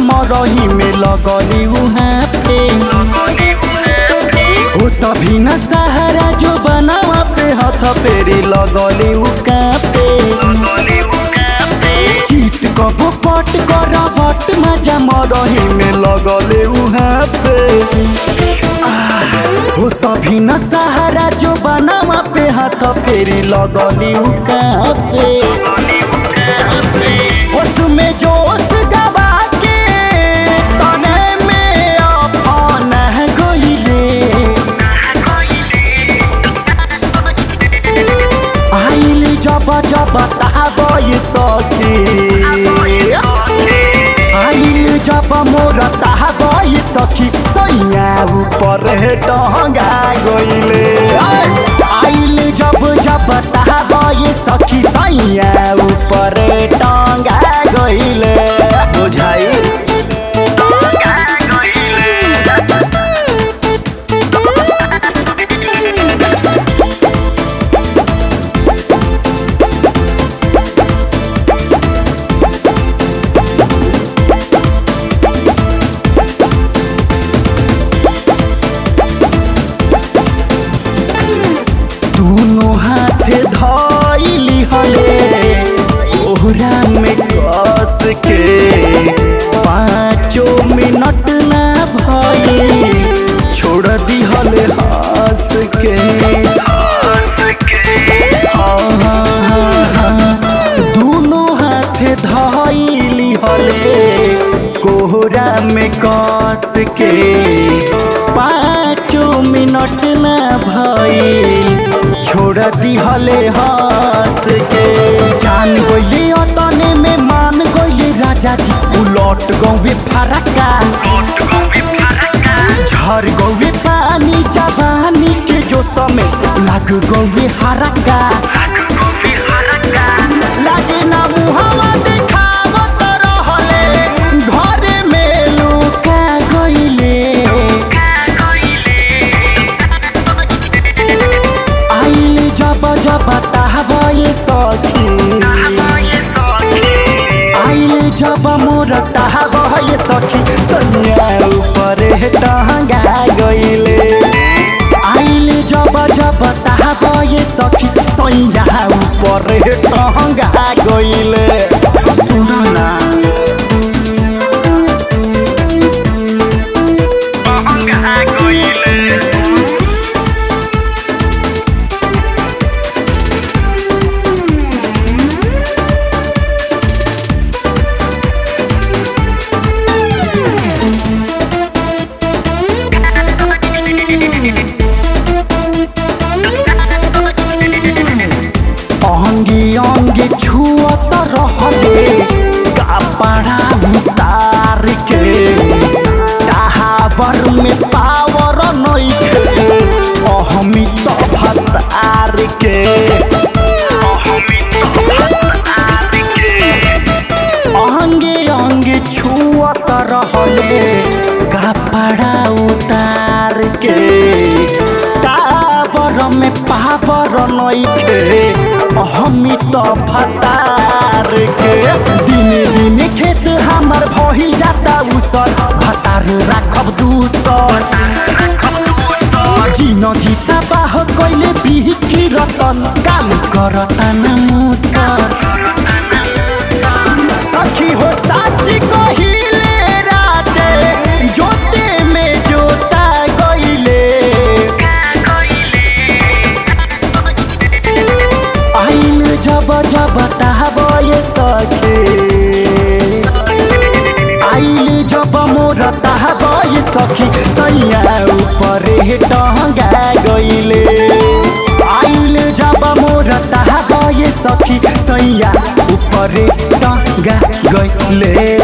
मरही में लगली उहाँ पे हो तभी न सहारा जो बनावा पे हाथ पेरी लगली उका पे चीट कबो पट कर बट मजा मरही में लगले उहाँ पे हो तभी न सहारा जो बनावा पे हाथ फेरी लगली उका पे उसमें जोश गवा के तने में अपन गइले आइल जब जब ताबई सखी आइल जब मोर ताबई सखी सैया ऊपर डहंगा गइले आइल जब जब ताबई सखी सैया ऊपर टंगा गइले बुझाई दोनों हाथ धइली हले ओहरा में कस के पाँचों मिनट ना भई छोड़ दी हले हंस के हाँ, हाँ, हाँ, हाँ। दोनों हाथ धइली हले कोहरा में कस के पाँचों मिनट ना भई छोड़ दी हले हंस के जान गइले अतने में मान गइले राजा जी उलट गौवे फरका झर गौवे पानी जवानी के जो समय लग गौवे हरका लागे ना मुहावा देखावत रहले घरे में लुका गइले आइल जब जब ताहबे सखी आइल जब मोर ताहबे सखी सैया ऊपर टहंगा गइले आइल जब जब ताहबे सखी सैया ऊपर टहंगा गइले सुन ना अंगी अंगी छुअत रहले कपड़ा उतार के टावर में पावर नइखे अहमी तो भतार के अंगे अंगे छुअत रहले कपड़ा उतार के टावर में पावर नइखे हमी तो भतार के दिने दिने खेत हमर भही जाता उसर भतार राखब दूसर जिन गीता बाह कैले बिही रतन काम करता न मुसर सखी हो साची कहिले राते जोते में जोता गइले आइल जब जब ताहबे सखे आइल जब मोर ताहबे सखी सैया ऊपर टहंगा गइले आइल जब मोर ताहबे सखी सैया ऊपर टंगा गइले